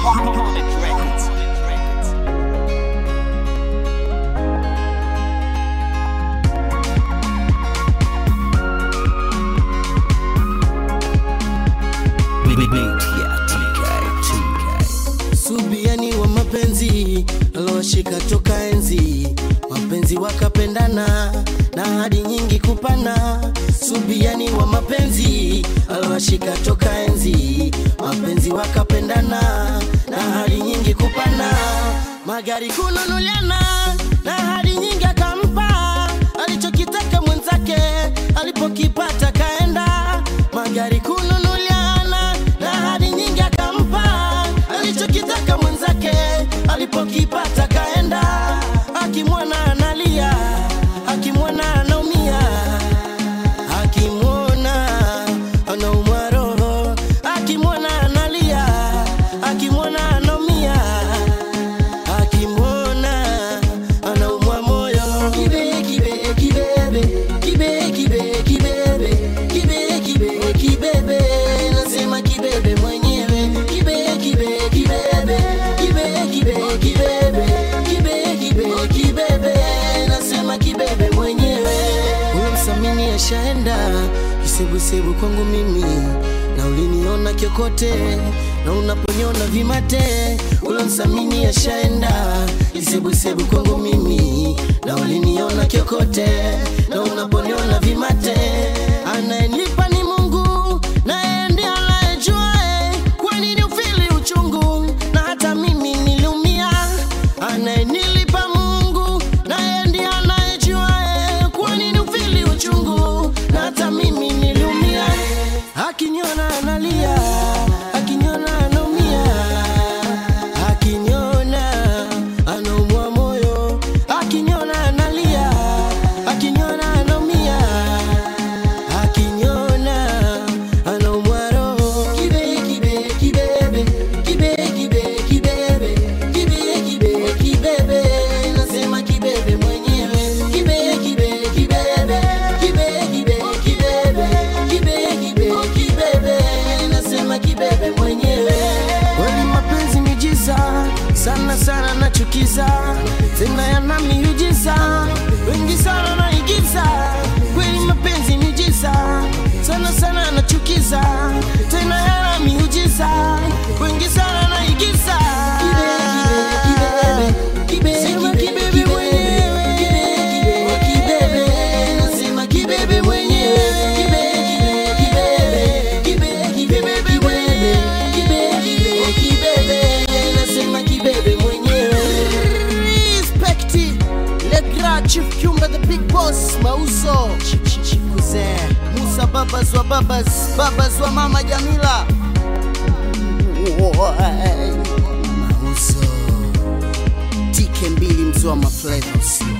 Opponent Records. Subiani wa mapenzi alowashika toka enzi, mapenzi wakapendana na hadi nyingi kupana. Subiani wa mapenzi alowashika toka enzi, mapenzi wakapendana na hadi nyingi kupana. Magari kununuliana na hadi nyingi akampa alichokitaka mwenzake, alipokipata kaenda. Magari kununuliana na hadi nyingi akampa alichokitaka mwenzake alipokipata kaenda, akimwona analia, akimwona anaumia, akimwona anaumwa roho, akimwona analia, akimwona anaumia, akimwona anaumwa moyo. Kibe, kibe, kibebe, kibe, kibe, kibebe, kibe, kibe, kibebe, nasema kibebe mwenyewe. Kibe, kibe, kibebe, kibe, kibe, kibebe, kibe, kibe, kibebe, nasema kibebe mwenyewe. Huyo msamini ashaenda kisebusebu kwangu mimi, na uliniona kiokote na unaponyona vimate. Huyo msamini ashaenda kisebusebu kwangu mimi, na uliniona kiokote na unaponyona vimate. Anayenipa ni Mungu, naye ndiye anayejua kwa nini ufili uchungu, na hata mimi niliumia. Anayenilipa Mungu, naye ndiye anayejua kwa nini ufili uchungu, na hata mimi niliumia. Akiniona analia, akiniona anaumia, akiniona anaumwa moyo, akiniona analia, akiniona anaumia, akiniona anaumwa roho. Kibe, kibe, kibebe, kibe, kibe, kibebe, kibe, kibe, kibebe, nasema kibebe mwenyewe. Kibe, kibe, kibebe, kibe, kibe, kibebe, kibe, kibe, kibebe, nasema kibebe mwenyewe. Kweli mapenzi miujiza sana sana nachukiza, tena yana miujiza wengi sana naigiza. Kweli mapenzi miujiza sana sana nachukiza, tena yana miujiza wengi sana naigiza. Sema kibebe mwenyewe. Nasema kibebe mwenyewe. Kibebe mwenyewe. Nasema kibebe mwenyewe. Respect Le Grand Chief Kiumba the Big Boss Mauso Ch- ch- Chief Kuzee Musa babas wa babas babas wa mama Jamila Mauso TK mbili mzee wa maflavors